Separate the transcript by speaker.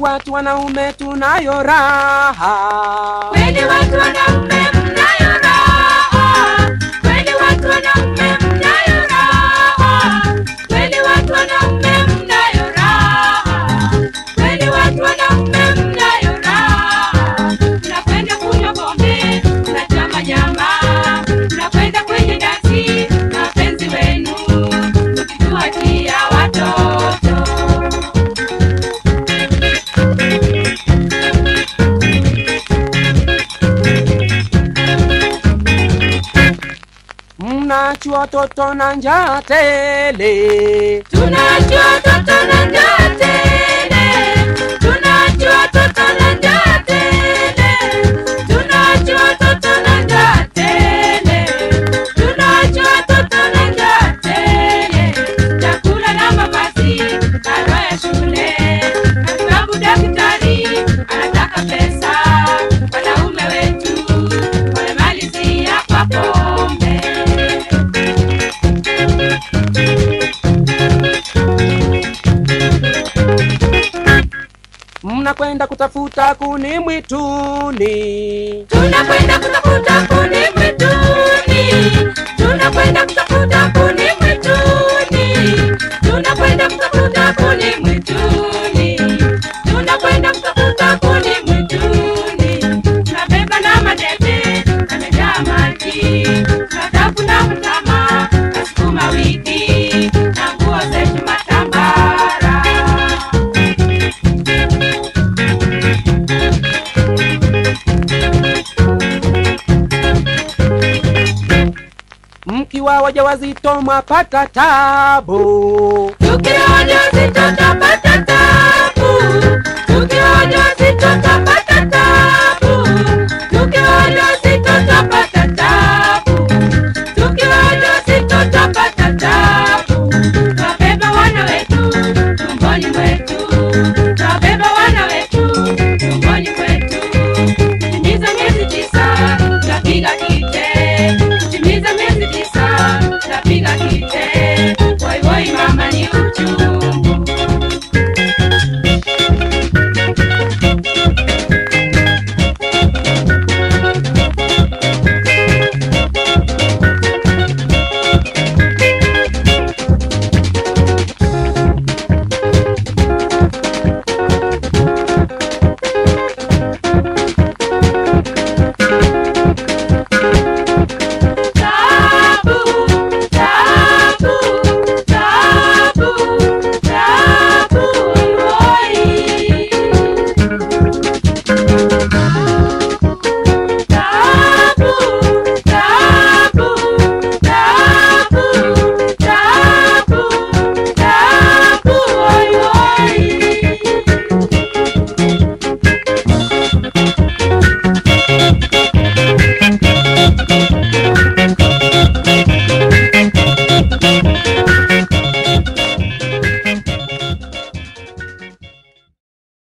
Speaker 1: watu wanaume tunayo raha.
Speaker 2: Kweli watu wanaume mnayo raha, kweli watu wanaume mnayo raha, kweli watu wanaume mnayo raha, kweli watu wanaume mnayo raha. Mnakwenda kunywa pombe, mnachoma nyama, mnakwenda kwenye dansi na wapenzi wenu, mkituachia watoto.
Speaker 1: Mnachua watoto na njaa tele.
Speaker 2: Tunajua toto na njaa tele, tunajua toto na njaa tele, tunajua toto na njaa tele, tunajua toto na njaa tele. Chakula na mavazi, karo ya shule, matibabu, daktari anataka pesa. Wanaume wetu wamemalizia kwa pombe.
Speaker 1: Mnakwenda kutafuta kuni mwituni.
Speaker 2: Tunakwenda kutafuta kuni mwituni, tunakwenda kutafuta kuni mwituni, tunakwenda kutafuta kuni mwituni, tunakwenda kutafuta kuni mwituni. Tunabeba na madebe yamejaa maji, tunatafuna mtama na sukuma wiki na nguo zetu matambara.
Speaker 1: Mkiwa wajawazito mwapata tabu.
Speaker 2: Tukiwa wajawazito